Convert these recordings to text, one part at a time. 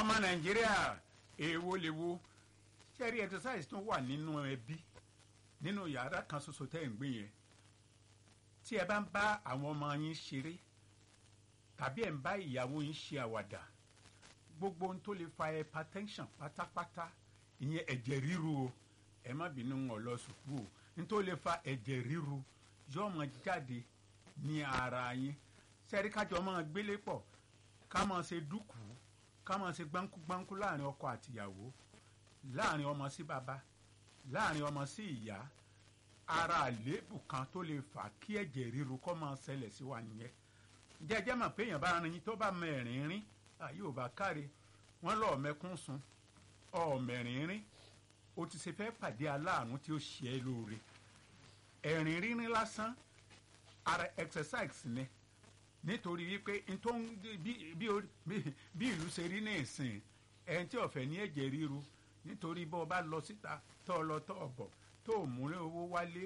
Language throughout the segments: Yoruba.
ọmọ nàìjíríà èèwo lèwo ṣẹ́rí exercise tó wà nínú ẹbí nínú yàrá kan ṣoṣo tẹ́ ẹ̀ ń gbé yẹn tí ẹ bá ń bá àwọn ọmọ yín ṣeré tàbí ẹ̀ ń bá ìyàwó yín ṣe àwàdà gbogbo ohun tó lè fa hypertension pátápátá ìyẹn ẹ̀jẹ̀ ríru o ẹ má bínú wọn lọ sùkúù o ní tó lè fa ẹ̀jẹ̀ ríru yóò máa jáde ní ara yín sẹ́rí kájọ máa gbélé pọ̀ ká máa ṣe dúkù ká máa ṣe gbáǹkúgbáǹkú láàrin ọkọ àtìyàwó láàrin ọmọ sí bàbá láàrin ọmọ sí ìyá ara àléébù kan tó lè fà kí ẹ̀jẹ̀ ríru kó máa ṣẹlẹ̀ sí wa nìyẹn jẹ́jẹ́ mọ̀ pé èèyàn bá rin tó bá mẹ́rin rín àyè ò bá káre wọ́n lọ́ọ́ mẹ́kún sun ọ̀mẹ̀rin rín o ti ṣe fẹ́ pàdé aláàánú tí ó ṣe é lóore ẹ̀rìn rírin lásán ara exercise ni nítorí wípé n tó ń bí bí bí ìlú ṣe rí ní ìsìn ẹni tí ọ̀fẹ́ ní ẹ̀jẹ̀ ríru nítorí bó o bá lọ síta tó o lọ tó o bọ̀ tó o múlẹ̀ owó wálé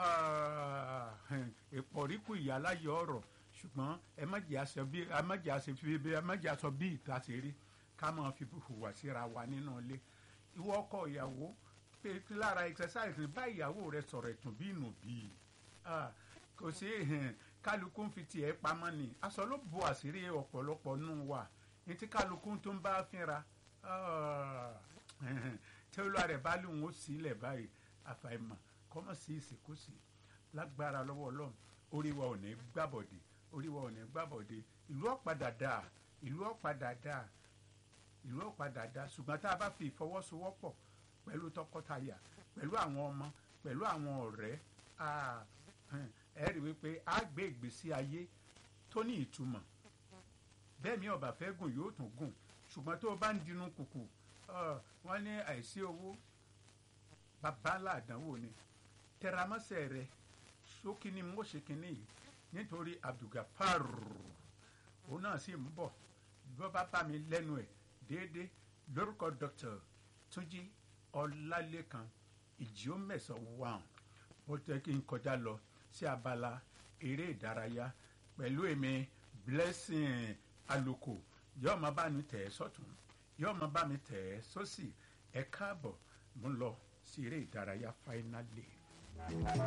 ìpọ̀ríkù ìyá láyé ọ̀rọ̀ ṣùgbọ́n ẹ má jẹ́ aṣọ bí ẹ má jẹ́ aṣọ bí ẹ má jẹ́ aṣọ bí ìta ṣe rí ká máa fi hùwà síra wa nínú ilé ìwọ ọkọ ìyàwó pé lára exercise ní bá ìyàwó rẹ sọ̀rọ̀ ẹ̀tún bí ìnù bí kò sí kálukú ń fi tiẹ̀ pamọ́ ni aṣọ ló bu àṣírí ọ̀pọ̀lọpọ̀ nù wà ní tí kálukú tó ń bá fínra tí olúwa rẹ̀ bá lóun ó sílẹ̀ báyìí àfàìmọ̀ kọ́mọ̀ sí ìsìnkúsì lágbára lọ́wọ́ ọlọ́run orí wa ò ní gbàbọ̀dé orí wa ò ní gbàbọ̀dé ìlú ọ̀padà dà ìlú ọ̀padà dà ìlú ọ̀padà dà ṣùgbọ́n tá a bá fi ìfọwọ́sowọ́pọ̀ pẹ̀lú tọkọtaya pẹ̀lú àwọn ọmọ pẹ̀lú àwọn ọ̀rẹ́ ẹ rí wípé a gbé ìgbésí ayé tó ní ìtumọ̀ bẹ́ẹ̀ mi ọ̀bà fẹ́ gùn yóò tún gùn ṣùgbọ́n tó o bá ń dinú kùkù wọ́n ní àìsí owó bàbá ńlá àdánwò ni tẹramọ́sẹ̀ rẹ sókè ni mo ṣe kínní yìí nítorí abdulgafar òun náà sì ń bọ̀ bọ́ bá bá mi lẹ́nu ẹ̀ déédéé lórúkọ dr túnjí ọlálẹ́kan ìjíọ́mẹ̀sán wàn ó tẹ́ kí n kọjá lọ sí abala eré ìdárayá pẹ̀lú èmi blessing aloko yóò máa bá mi tẹ̀ ẹ́ sọ́tún yóò máa bá mi tẹ̀ ẹ́ sósì ẹ káàbọ̀ mo ń lọ sí eré ìdárayá fáínálì.